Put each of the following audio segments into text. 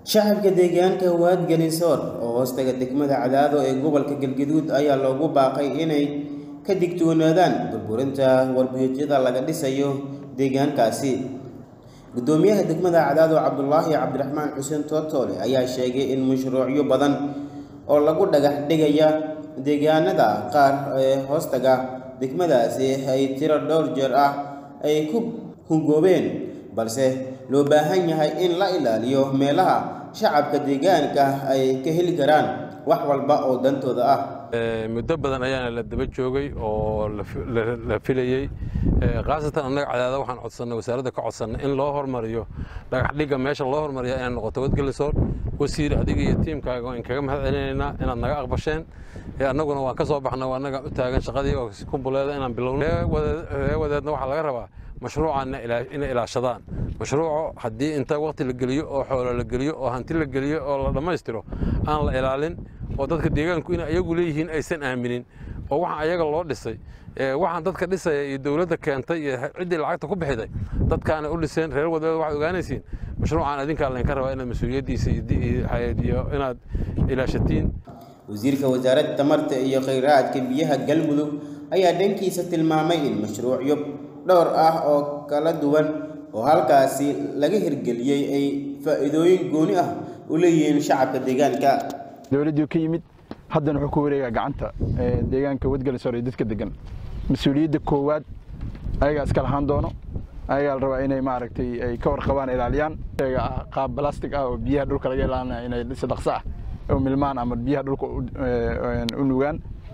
shacabka deegaanka waad ganisoor oo hoostaga degmada cadaado ee gobolka galgaduud ayaa loogu baaqay inay ka digtoonaadaan burburinta warbiyoodyada laga dhisayo deegaankaasi gudoomiyaha degmada cadaado cabdulaahi cabdiraxmaan xuseen tootoole ayaa sheegay in mashruucyo badan oo lagu dhagax dhigaya deegaanada qaar ee hoostaga degmadaasi ay tiro dhowr jeer ah ay ku hungoobeen balse loo baahan yahay in la ilaaliyo meelaha shacabka deegaanka ay ka heli karaan wax walba oo dantooda ah muddo badan ayaana la daba joogay oo la filayey khaasatan annaga cadaada waxaan codsannay wasaaradda ka codsannay in loo hormariyo dhagax dhigga meesha loo hormariya inay noqoto wadgelisoor wasiir adiga iyo tiimkaaga waan kaga mahad celinaynaa inaad naga aqbasheen annaguna waan ka soo baxna annaga u taagan shaqadii oo kumbuleeda inaan bilowno ree wadeedna waxaa laga rabaa mashruucanna inay ilaashadaan mashruuco haddii inta waqti la geliyo oo xoolo la geliyo oo hanti la geliyo oo la dhammaystiro aan la ilaalin oo dadka deegaanku in ayagu leeyihiin aysan aaminin oo waxaan ayaga loo dhisay waxaan dadka dhisaya iyo dowladda keentay iyo ciddii lacagta ku bixiday dadkaana u dhiseen reer wadeeda waxaad ogaanaysiin mashruucan adinkaa laynka rabaa inaad mas-uuliyaddiisa iyo inaad ilaashatiin wasiirka wasaaradda tamarta iyo khayraadka biyaha galmudug ayaa dhankiisa tilmaamay in mashruucyo dhowr ah oo kala duwan oo halkaasi laga hirgeliyey ay faa'iidooyin gooni ah u leeyihiin shacabka deegaanka dowladdii ka yimid haddana wuxuu ku wareegaa gacanta deegaanka wadgalisoor iyo dadka degan mas-uuliyadda koowaad ayagaa iska lahaan doono ayagaa la rabaa inay maaragtay ay ka warqabaan ilaaliyaan qaab balastic ah oo biyaha dhulka laga ilaalinaya inay si dhaqso ah u milmaan ama biyaha dhulka u nugaan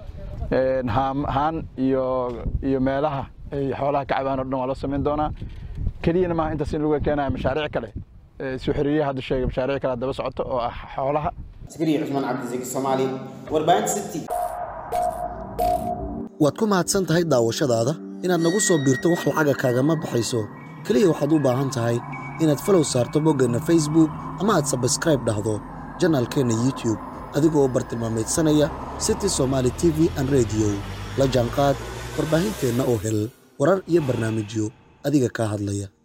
haan iyo iyo meelaha ay xoolaha ka cabaan o dhan waa loo samayn doonaa keliyana maaha intaas in lagu keenaya mashaariic kale soo xiriiriyaha hadda sheegay mashaariic kale daba socoto oo ah xoolaha sakariya cusmaan cabdisaki soomaali warbaahinta city waad ku mahadsan tahay daawashadaada inaad nagu soo biirto wax lacaga kaagama baxayso keliya waxaad u baahan tahay inaad falow saarto boggeenna facebook ama aad sabskraib dhahdo janaalkeenna youtube adigoo bartilmaamaydsanaya city somaali t v an rediyo la jaanqaad warbaahinteenna oo hel warar iyo barnaamijyo adiga kaa hadlaya